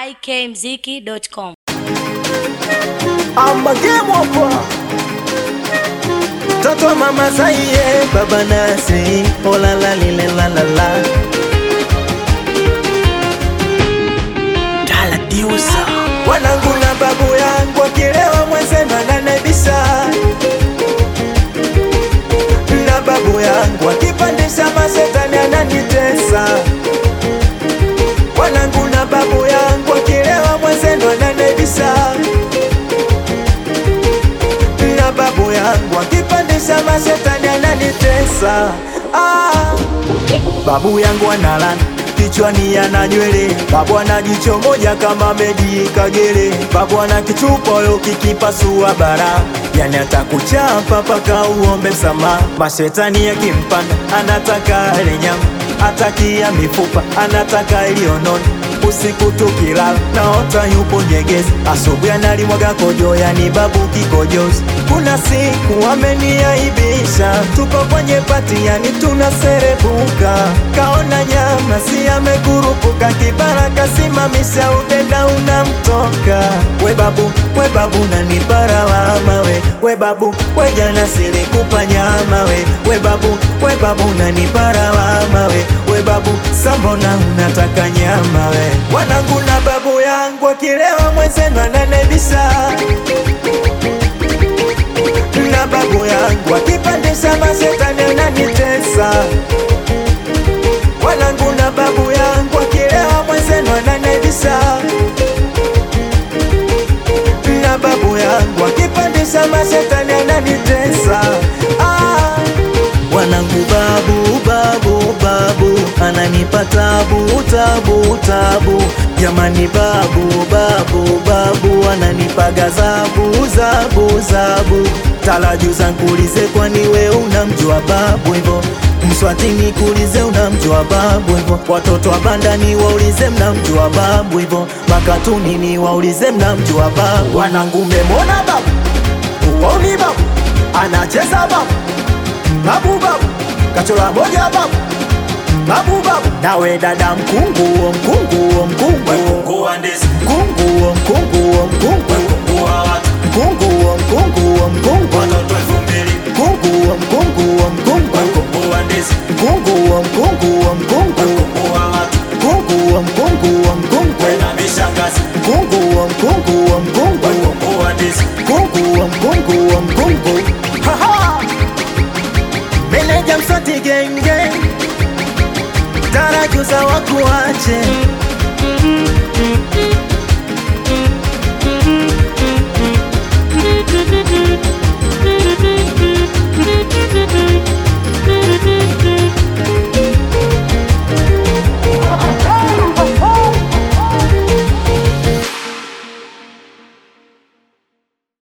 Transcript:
ikmziki.com. amagemwapa mtoto wa mama saiye baba nasi olala lile lalala taladiusa wanangu na babu yangu akilewa mwenzenu ananebisa na babu yangu akipandisha masetani ananitesa wanangu na babu yangu akilewa mwenzenu ananebisa na babu yangu akipandisha mashetani ananitesa ah. Babu yangu analana kichwani ana nywele, babu ana jicho moja kama Medi Kagere, babu ana kichupa yo kikipasua bara, yani atakuchapa paka uombe msamaha. Mashetani yakimpanda anataka ale nyama, atakia mifupa anataka iliyonona usiku tukilala naota yupo nyegezi, asubuhi analimwaga kojo, yani babu kikojozi. Kuna siku ameniaibisha, tuko kwenye pati, yani tunaserebuka, kaona nyama si amekurupuka, kibara kasimamisha, udenda unamtoka. We babu, we babu nanipara wama we, we babu, we jana silikupa nyama we, we babu, we babu nanipara wama we, we babu, sambona unataka nyama we wanangu na babu yangu akilewa mwenzenu ananebisa na babu yangu akipandisha masetani ananitesa wanangu na babu yangu akilewa mwenzenu ananebisa na babu yangu akipandisha masetani ananitesa ah. Wanangu babu babu babu ananipa tabu tabu tabu, jamani babu babu babu ananipa gazabu zabu zabu. Talajuza nkulize, kwani we unamjua babu hivyo? Mswatini kulize, unamjua babu hivyo? Watoto wa bandani waulize, mnamjua babu hivyo? Makatunini waulize, mnamjua babu? Wanangu memona babu, uoni babu anacheza babu babu babu kachola moja babu babu babu nawe dada mkungu o mkungu o mkungu Mkungu wa ndizi, mkungu o mkungu o mkungu mkungu wa watu, mkungu o mkungu o mkungu watoto elfu mbili. mkungu o mkungu o mkungu Mkungu wa ndizi, mkungu o mkungu o mkungu mkungu wa watu, mkungu o mkungu o mkungu wena mishangazi. mkungu o mkungu o mkungu Mkungu wa ndizi, mkungu o mkungu o mkungu Haha! meneja msati genge tarajuza wakuache